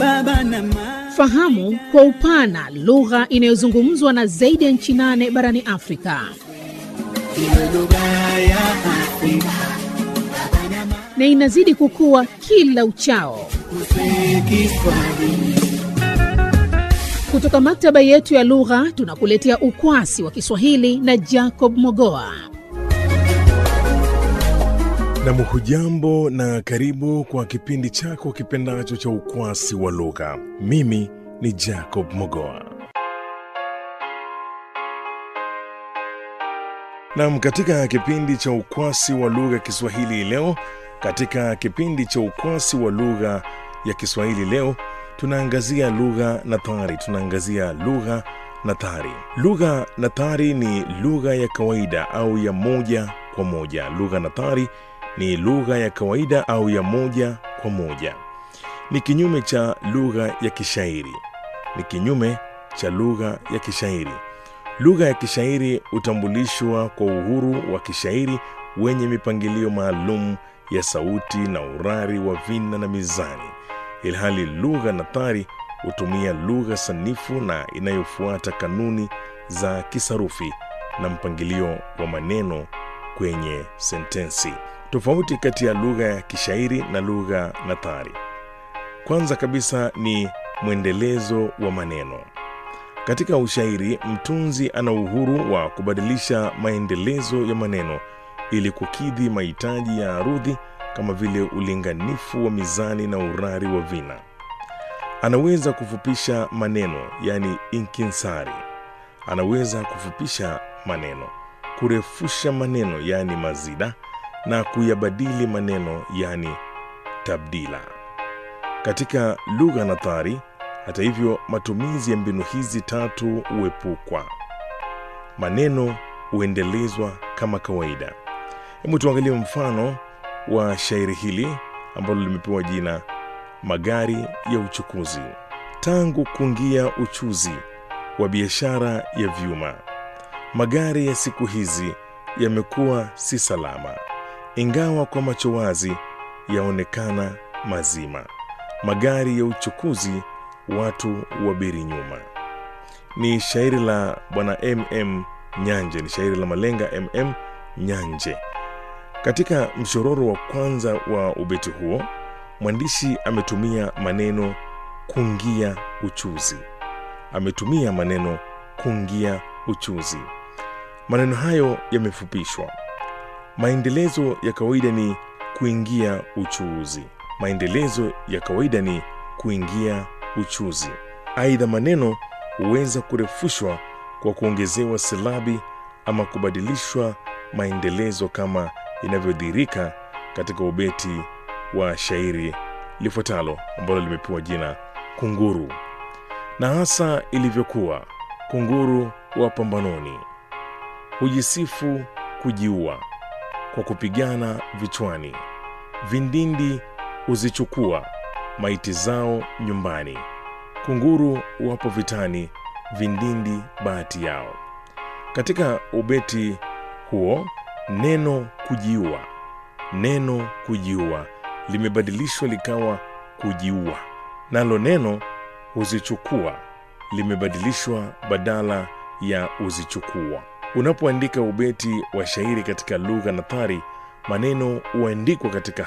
baba na mama. Fahamu kwa upana lugha inayozungumzwa na zaidi ya nchi nane barani Afrika. Iwe lugha ya Afrika na inazidi kukua kila uchao. kusema Kiswahili. Kutoka maktaba yetu ya lugha tunakuletea ukwasi wa Kiswahili na Jacob Mogoa. Nam, hujambo na karibu kwa kipindi chako kipendacho cha ukwasi wa lugha. Mimi ni Jacob Mogoa. Nam, katika kipindi cha ukwasi wa lugha Kiswahili leo, katika kipindi cha ukwasi wa lugha ya Kiswahili leo tunaangazia lugha nathari. Tunaangazia lugha nathari. Lugha nathari ni lugha ya kawaida au ya moja kwa moja. Lugha nathari ni lugha ya kawaida au ya moja kwa moja. Ni kinyume cha lugha ya kishairi. Ni kinyume cha lugha ya kishairi. Lugha ya kishairi hutambulishwa kwa uhuru wa kishairi wenye mipangilio maalum ya sauti na urari wa vina na mizani, ilhali lugha nathari hutumia lugha sanifu na inayofuata kanuni za kisarufi na mpangilio wa maneno kwenye sentensi. Tofauti kati ya lugha ya kishairi na lugha nathari, kwanza kabisa ni mwendelezo wa maneno. Katika ushairi, mtunzi ana uhuru wa kubadilisha maendelezo ya maneno ili kukidhi mahitaji ya arudhi kama vile ulinganifu wa mizani na urari wa vina. Anaweza kufupisha maneno, yani inkinsari. Anaweza kufupisha maneno, kurefusha maneno, yani mazida, na kuyabadili maneno, yani tabdila. Katika lugha nathari, hata hivyo, matumizi ya mbinu hizi tatu huepukwa. Maneno huendelezwa kama kawaida. Hebu tuangalie mfano wa shairi hili ambalo limepewa jina Magari ya Uchukuzi. Tangu kuingia uchuzi wa biashara ya vyuma, magari ya siku hizi yamekuwa si salama, ingawa kwa macho wazi yaonekana mazima. Magari ya uchukuzi, watu wabiri nyuma. Ni shairi la bwana MM Nyanje, ni shairi la malenga MM Nyanje. Katika mshororo wa kwanza wa ubeti huo, mwandishi ametumia maneno kungia uchuzi. Ametumia maneno kungia uchuzi. Maneno hayo yamefupishwa. Maendelezo ya kawaida ni kuingia uchuuzi. Maendelezo ya kawaida ni kuingia uchuzi. Aidha, maneno huweza kurefushwa kwa kuongezewa silabi ama kubadilishwa maendelezo kama inavyodhihirika katika ubeti wa shairi lifuatalo ambalo limepewa jina Kunguru. Na hasa ilivyokuwa kunguru wa pambanoni, hujisifu kujiua kwa kupigana vichwani, vindindi huzichukua maiti zao nyumbani. Kunguru wapo vitani, vindindi bahati yao. Katika ubeti huo neno kujiua, neno kujiua limebadilishwa likawa kujiua, nalo neno huzichukua limebadilishwa badala ya huzichukua. Unapoandika ubeti wa shairi katika lugha nathari, maneno huandikwa katika